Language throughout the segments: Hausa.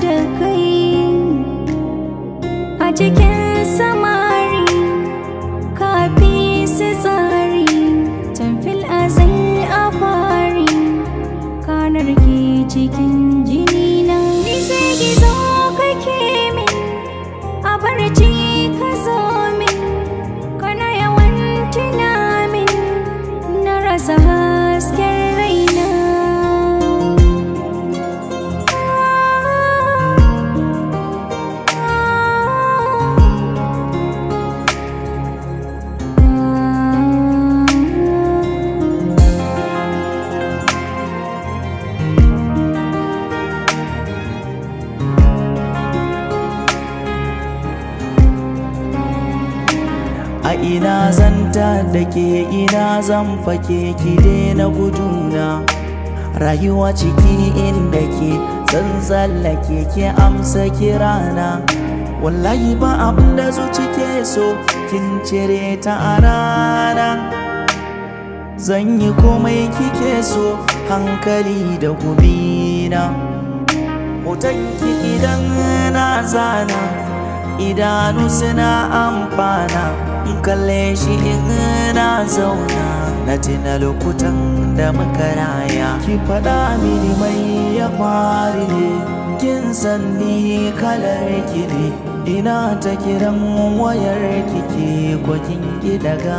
da kai a cikin samari kafi su tsari tamfil azal a fari kanar ke cikin jini na ni sai gizo kake min a barci ka zo min kana yawan tuna min na rasa hasken raina a ina zanta da ke ina zan fake ki na guduna rayuwa ciki inda ke zan tsallake ke amsa kirana wallahi ba abin da zuci ke so kin cire ta a rana zan yi komai kike so hankali da gumina hotonki idan na zana idanu suna amfana in kalle shi in na zauna na tina lokutan da muka raya ki faɗa mini mai ya fari ne kin san ni kalar ki ne ina ta kiran wayar kike ko kin ki daga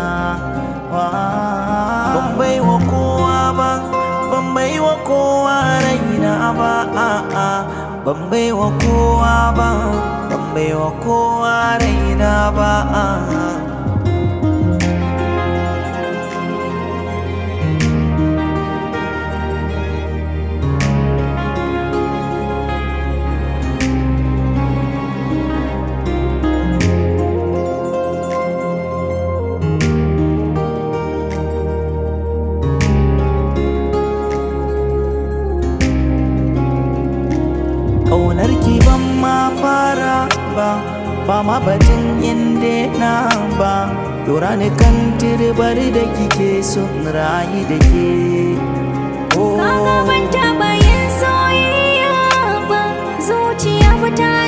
ban bai wa kowa ba ban bai wa kowa raina ba a'a ban bai wa kowa ba ban bai wa kowa raina ba a'a ƙaunar ki ban ma fara ba ba ma batun inda na ba dora ni kan tirbar da kike son rayu da ke Kaga ban taɓa yin soyayya ba zuciya ba ta